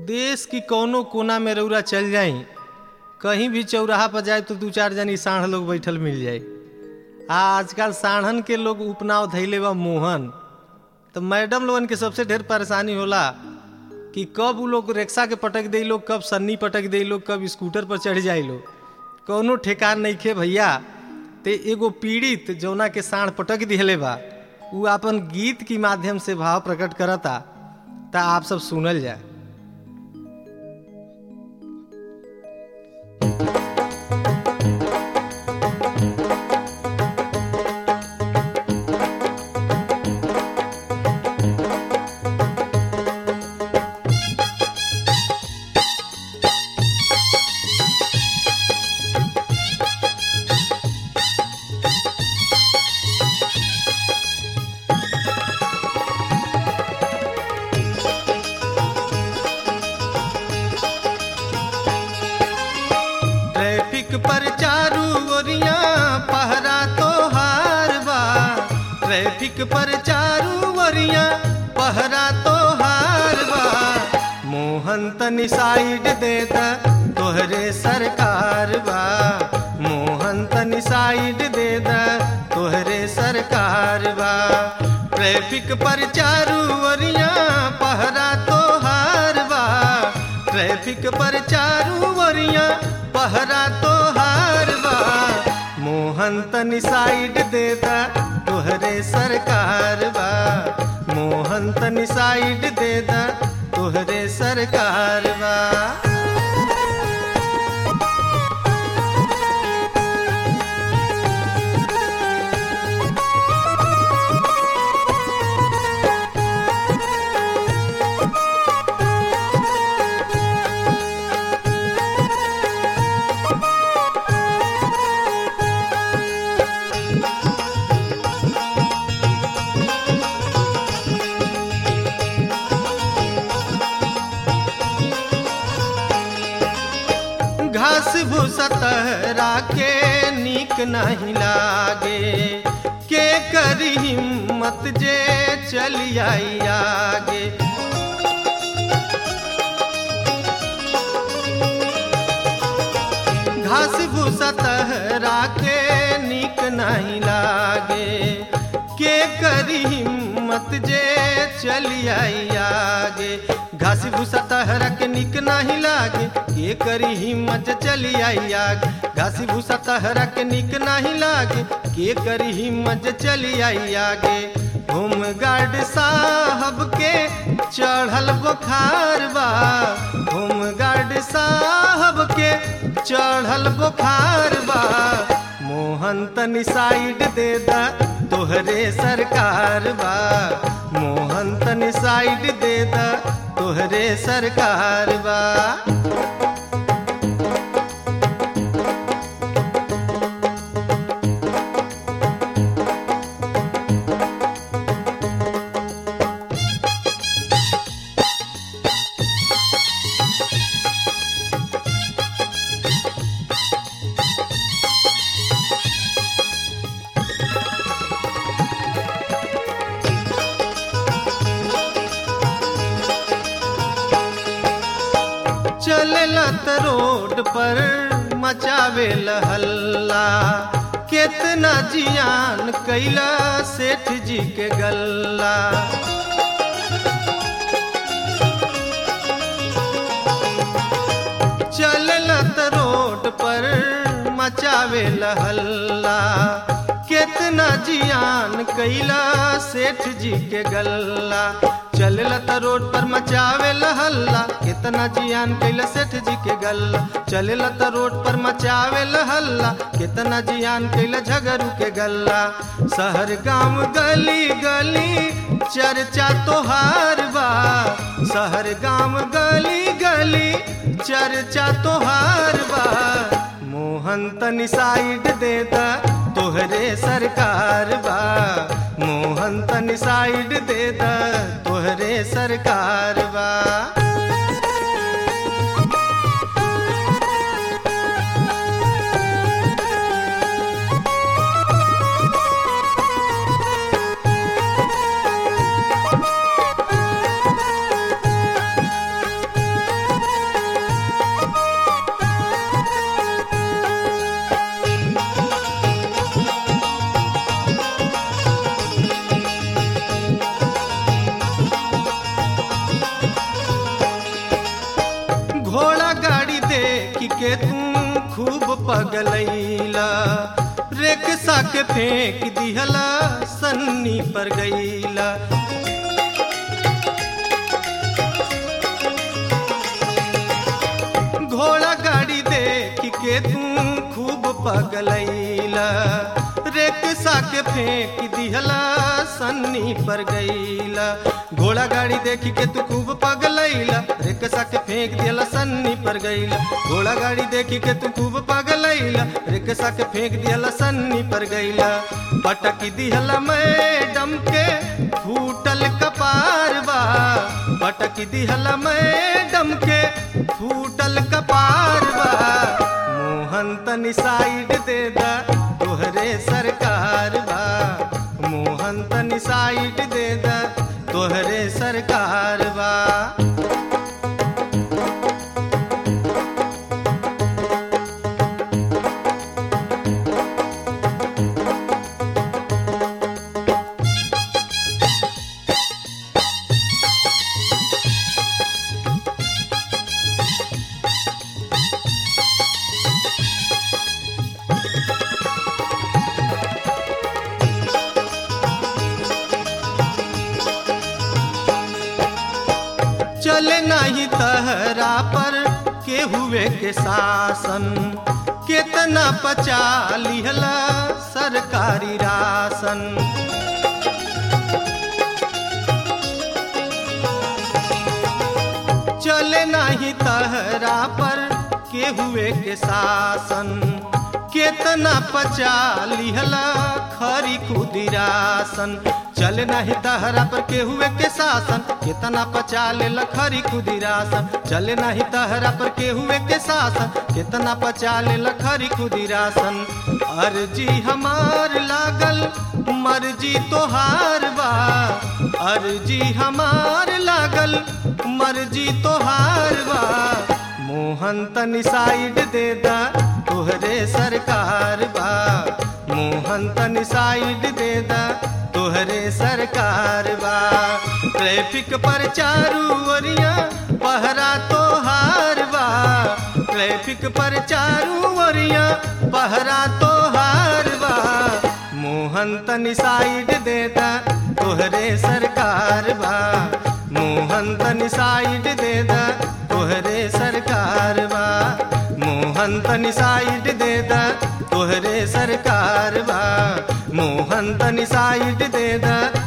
देश की कौनो कोना में रौरा चल जाई कहीं भी चौराहा पर जाए तो दू चार जनी साढ़ लोग बैठल मिल जाए आ आजकल साढ़न के लोग उपनाव धैले बा मोहन तो मैडम लोगन के सबसे ढेर परेशानी होला कि कब उ लोग रिक्शा के पटक दे लोग कब सन्नी पटक दे लोग कब स्कूटर पर चढ़ जाए लोग कौनो ठेकान नहीं खे भैया ते एगो पीड़ित जौना के साढ़ पटक दिहले बा उ अपन गीत के माध्यम से भाव प्रकट करता ता आप सब सुनल जाए ट्रैफिक पर चारू ओरिया पहरा तो हार बा ट्रैफिक पर चारू ओरिया पहरा तो हार बा मोहन तनी साइड दे द तोहरे सरकार बा मोहन तनी साइड दे द तोहरे सरकार बा ट्रैफिक पर चारू ओरिया पहरा तो हार बा ट्रैफिक पर चारू ओरिया पहरा तो हार बा मोहन तनी साइड दे दा तोहरे सरकार बा मोहन तनी साइड दे दा तोहरे सरकार बा घास भूसा तहरा के नीक नहीं लागे के करी हिम्मत जे चली आई आगे घास भूसा तहरा के नीक नहीं लागे के करी हिम्मत जे चली आई आगे घास भूसा तहरा के निक नहीं लागे के करी हिम्मत जे चली आई आगे घास भूसा तहरा के निक नहीं लागे के करी हिम्मत जे चली आई आगे होम गार्ड साहब के चढ़ल बुखार बा होम गार्ड साहब के चढ़ल बुखार बा मोहन तनी साइड दे दा तोहरे सरकार बा मोहन तनी साइड दे दा तोहरे सरकार बा चलेला त रोड पर मचावे हल्ला केतना जियान कैला सेठ जी के गल्ला चलेला त रोड पर मचावे हल्ला केतना जियान कैला सेठ जी के गल्ला चलेला त रोड पर मचावे हल्ला केतना जियान कैला सेठ जी के गल्ला चलेला त रोड पर मचावे हल्ला केतना जियान कैला झगरू के गल्ला शहर गांव गली गली चर्चा तोहार बा शहर गांव गली गली चर्चा तोहार बा मोहन तनी साइड दे दा तोहरे सरकार बा मोहन तनी साइड दे दा तोहरे सरकार बा पगलैला रेखसा के फेंक दिहला सन्नी पर गईला घोड़ा गाड़ी देख के तू खूब पगलैला रेखसा के फेंक दिहला सन्नी पर गईला घोड़ा गाड़ी देख के तू खूब पगलैला रेखसा के फेंक दिहला सन्नी पर गईला घोड़ा गाड़ी देख के तू खूब पगलैला रेखसा के फेंक दिहला सन्नी पर गईला पटक दिहला मैडम के फूटल कपार बा पटक दिहला मैडम के फूटल कपार बा मोहन तनी साइड दे दा तोहरे सरकार बा मोहन तनी साइड दे दा तोहरे सरकार बा चले नहीं तहरा पर के हुए के शासन कितना पचा लिहला सरकारी राशन चले नहीं तहरा पर के हुए के शासन केतना पचा लिहला खरी खुदिरासन चल नहीं तहरा पर के हुए के शासन केतना पचा ले खरी खुदिरासन चल नहीं तहरा पर के हुए के शासन केतना पचा ले खरी खुदिरासन अर्जी हमार लागल मर्जी तोहार बा अर्जी हमार लागल मर्जी तोहार बा मोहन तनी साइड दे दा तोहरे सरकार बा मोहन तनी साइड दे दा तोहरे सरकार बा ट्रैफिक पर चारू ओरिया पहरा तोहार बा ट्रैफिक पर चारू ओरिया पहरा तोहार बा मोहन तनी साइड दे दा तोहरे सरकार बा मोहन तनी साइड दे दा तोहरे सरकार बा मोहन तनी साइड दे दा तोहरे सरकार बा मोहन तनी साइड दे दा